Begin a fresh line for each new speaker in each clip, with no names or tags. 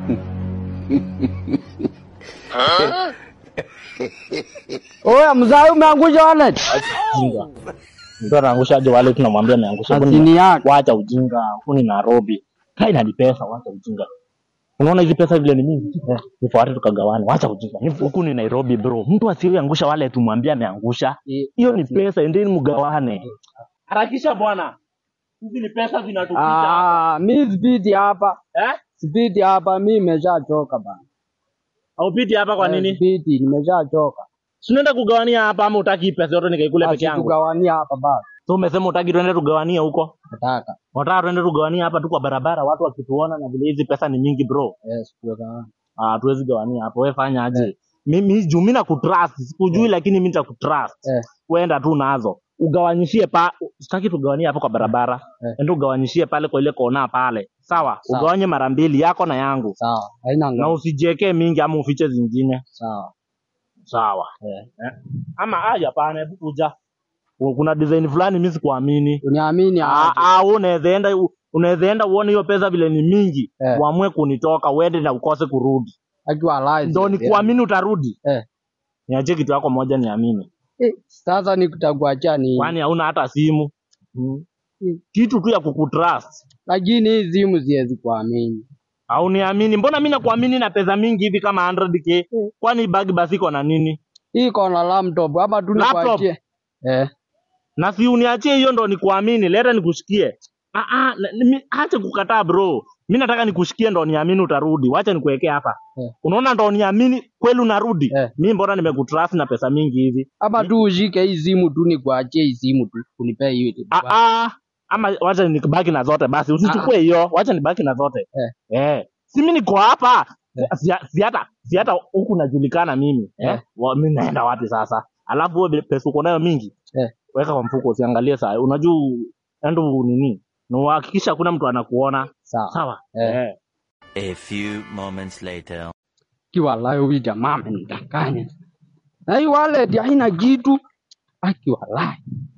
Oya mzai umeangusha wallet.
Ujinga. Mtu anaangushaje wale tunamwambia ameangusha. Huku ni-
Chini yake.
Wacha ujinga. Huku ni Nairobi. Kai na ni pesa, wacha ujinga. Unaona hizi pesa vile ni mingi? Eh, nifuate tukagawane. Wacha ujinga. Ni- Huku ni Nairobi bro. Mtu asiyeangusha wale tumwambie ameangusha. Hiyo ni pesa, endeni mgawane. Harakisha bwana. Hizi ni pesa zinatupita.
Ah, mi sipiti hapa.
Eh?
Sipiti hapa, mi nimeshachoka bana.
Haupiti hapa kwa
Eh,
nini?
Sipiti, nimeshachoka.
Si unaenda kugawania hapa ama utaki pesa yote nikaikule peke
Basi
yangu?
tugawania hapa basi.
So umesema utaki tuende tugawanie huko?
Nataka.
Wataka tuende tugawanie hapa tu kwa barabara, watu wakituona na vile hizi pesa ni mingi bro.
Yes, tugawanie.
Ah, hatuwezi gawania hapo. Wewe fanya aje? Mimi juu mimi nakutrust, sikujui lakini mimi nitakutrust.
Eh.
Weenda tu nazo. Ugawanyishie pa, sitaki tugawanie hapo kwa barabara.
Eh.
Enda ugawanyishie pale kwa ile kona pale. Sawa?
Sawa.
Ugawanye mara mbili yako na yangu.
Sawa. Haina
Na
ngao.
usijiwekee mingi ama ufiche zingine.
Sawa.
Sawa.
Eh.
Eh. Ama haya hapana, hebu kuja. Kuna design fulani mimi sikuamini.
Uniamini
Ah,
aje.
ah, wewe unaweza enda unaweza enda uone hiyo pesa vile ni mingi,
Eh.
uamue kunitoka uende na ukose kurudi.
Akiwa live.
Ndio nikuamini utarudi.
Eh.
Niachie kitu yako moja niamini.
Eh, Sasa nikutakuachia ni
Kwani hauna hata simu?
Mm.
Kitu tu ya kukutrust.
lakini hii simu siwezi kuamini.
Au niamini? Mbona mimi nakuamini na pesa mingi hivi kama 100k? Kwani bag basi iko na nini?
Hii iko na laptop ama tu
Laptop?
nikuachie? Eh.
Na si uniachie hiyo ndo nikuamini, leta nikushikie. Ah ah, na- nimi- acha kukataa bro. Mimi nataka nikushikie ndo niamini utarudi. Wacha nikuwekee hapa.
Eh.
Unaona ndo niamini kweli unarudi.
Eh.
Mimi mbona nimekutrust na pesa mingi hivi?
Ama tu ushike hii simu tu nikuachie hii simu tu unipe hiyo. tu.
Ah ah, ama wacha nibaki na zote basi. Usichukue hiyo. Wacha nibaki na zote.
Eh.
Eh. Si mimi niko hapa.
Eh.
Si si hata si hata huku najulikana mimi. Eh.
Eh.
Wa- Mimi naenda wapi sasa? Alafu wewe pesa uko nayo mingi.
Eh.
Weka kwa mfuko usiangalie saa. Unajua endo nini? Na uhakikisha hakuna mtu anakuona.
Sawa.
Sawa.
Eh.
Eh.
A few moments later.
Kiwalai huyu jamaa amenidanganya. Na hii wallet haina kitu. Akiwalai.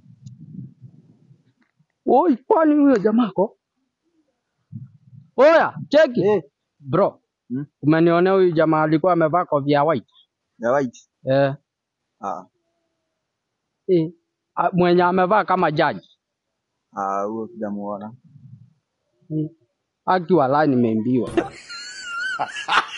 Oi, kwani huyo jamaa ko? Oya, cheki. Bro,
Hmm?
umenionea huyu jamaa alikuwa amevaa kofia ya white.
Ya white.
Eh,
Ah,
eh. Ah, Mwenye amevaa kama jaji.
ah, huyo sijamuona.
Eh. Akiwalai nimeimbiwa.